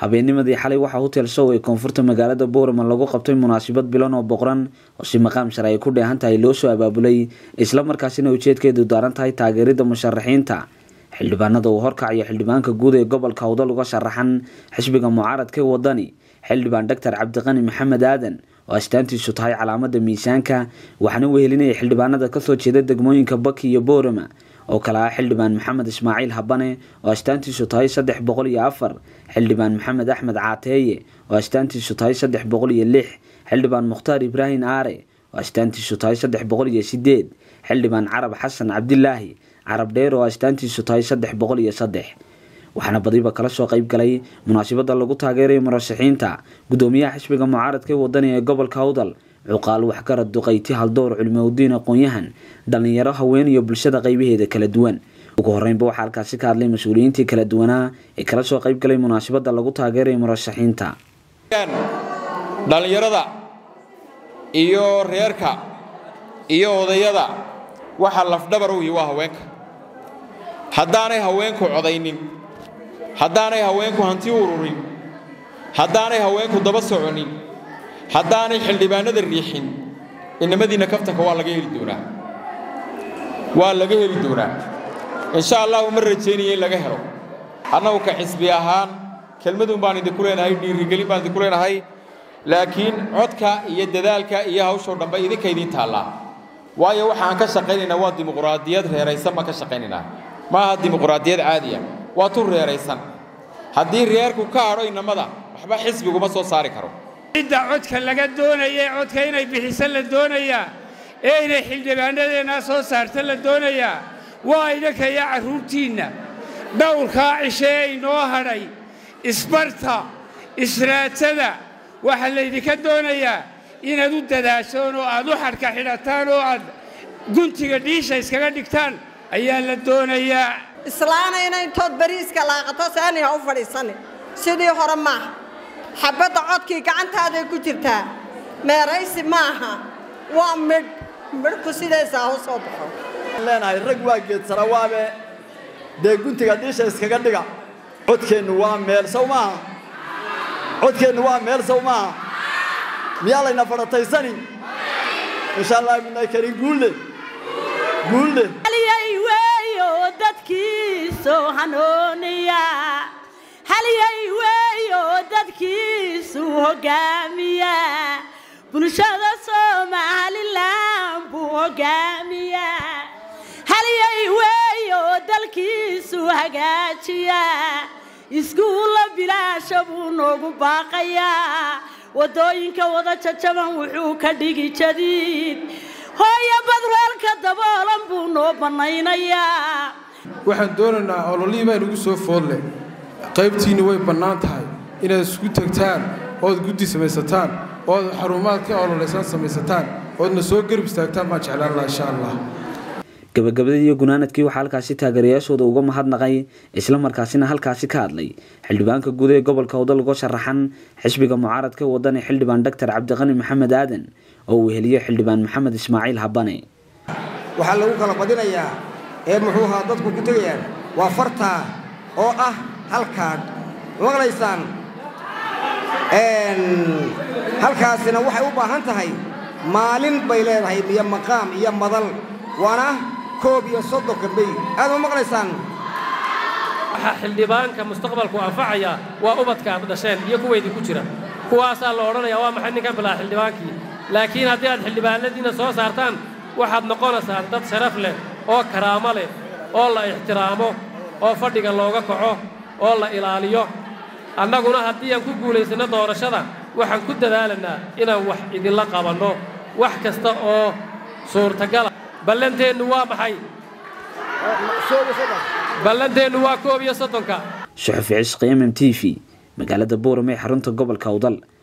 habeennimadii xalay waxaa hotel show ee koonfurta magaalada boorama lagu qabtay munaasabad bilan oo boqran oo si maqaam shar ay ku dheehan tahay loo soo abaabulay islamarkaasina ujeedkeedu daaran tahay taageerida musharaxiinta xildhibaanada uu horkacayo xildhibaanka guud ee gobolka hawdal uga sharaxan xisbiga mucaaradka wadani xildhibaan doctor cabdiqani maxamed aadan oo astaantiisu tahay calaamada miisaanka waxaana wehelinaya xildhibaanada kasoo jeeda degmooyinka baki iyo boorama oo kale ah xildhibaan maxamed ismaaciil habane oo astaantiisu tahay saddex boqol iyo afar xildhibaan maxamed axmed caateeye oo astaantiisu tahay saddex boqol iyo lix xildhibaan mukhtaar ibraahim aare oo astaantiisu tahay saddex boqol iyo sideed xildhibaan carab xasan cabdilaahi carab dheer oo astaantiisu tahay saddex boqol iyo saddex waxaana badiba kala soo qayb galay munaasabada lagu taageerayo murashaxiinta gudoomiyaha xisbiga mucaaradka wadani ee gobolka hawdal cuqaal waxgarad duqayti haldoor culimaudiin aqoon-yahan dhalinyaro haween iyo bulshada qaybaheeda kala duwan ugu horeynba waxaa halkaasi ka hadlay mas-uuliyiintii kala duwanaa ee kala soo qayb galay munaasabada lagu taageerayo murashaxiinta dhallinyarada iyo reerka iyo odayada waxa lafdhabar u yihi waa haweenka haddaanay haweenku codaynin haddaanay haweenku hanti ururin haddaanay haweenku daba soconin haddaanay xildhibaanada riixin inamadiinna kaftanka waa laga heli doonaa waa laga heli doonaa insha allahu ma rajaynaya in laga helo annagu ka xisbi ahaan kelmadun baan idinku leenahay dhiirigelin baan idinku leenahay laakiin codka iyo dadaalka iyo hawshoo dhanba idinka idiin taallaa waayo waxaan ka shaqaynaynaa waa dimuquraadiyad reeraysan baan ka shaqaynaynaa ma aha dimuquraadiyad caadiya waa tu reeraysan haddii reerku ka hadho inamada waxba xisbiguma soo saari karo cidda codka laga doonaya codka inay bixiso la doonayaa ee inay xildhibaanadeennaa soo saarta la doonayaa waa idinka iyo carruurtiinna dhowrkaa cishe ee inoo hadhay isbarta israadsada waxaa laydinka doonayaa inaad u dadaashoon oo aad u xadhka xidhataan oo aad guntiga dhiisha iskaga dhigtaan ayaa la doonayaa islaanayna intood bariiska laaqato saani ha u fadhiisani sidii hore maaha xabbadda codkii gacantaaday ku jirtaa meeraysi ma aha waa midh midhku sidaysaa u soo baxo leenahay rag waa geedsara waabe dee guntiga dhiisha iskaga dhiga codkeennu waa meel sow maaha codkeennu waa meel sow maaha miyaa layna fadhataysani insha allah midnay karin guulle guulle dadkiisoo hanooniya halyay weeyo dadkiisuu hoggaamiya bulshada somalilan buu hoggaamiya halyay weeyo dalkiisuu hagaajiya iskuulla bilaasha buu noogu baaqayaa waddooyinka wada jajaban wuxuu ka dhigi jadiid hooyo badreelka daboolan buu noo bannaynayaa waxaan doonaynaa ololihii baa inugu soo foodleh qaybtiinni way bannaan tahay inaad isku tegtaan ood guddi samaysataan ood xarumaad ka ololeysaan samaysataan oodna soo garib istaagtaan baan jeclaan laha insha allah gabagabadii iyo gunaanadkii waxaa halkaasi taageerayaashooda uga mahadnaqay islamarkaasina halkaasi ka hadlay xildhibaanka guud ee gobolka hawdal uga sharaxan xisbiga mucaaradka wadani xildhibaan doctor cabdiqani maxamed aadan oo uu heliyey xildhibaan maxamed ismaaciil habane waxaa lagu kala badinayaa ee muxuu ahaa dadku ku tegayaan waa fartaa oo ah halkaadh maqlaysaan halkaasina waxay u baahan tahay maalin bay leedahay iyo maqaam iyo madal waana koob iyo soddonka bey aad ma maqlaysaan waxaa xildhibaanka mustaqbalku anfacaya waa ubadka aad dhasheen iyo kuwaydii ku jira kuwaasaa la odhanayaa waa maxay ninkan bilaa xildhibaankii laakiin haddii aad xildhibaanadiinna soo saartaan waxaad noqonaysaan dad sharaf leh oo karaamo leh oo la ixtiraamo oo fadhiga looga kaco oo la ilaaliyo annaguna haddii aan ku guulaysanno doorashada waxaan ku dadaalanaa inaan wax idinla qabanno wax kasta oo suurtagala ballanteennu waa maxay ballanteennu waa koob iyo soddonka suxufi cisqi m m t v magaalada boorame ee xarunta gobolka awdal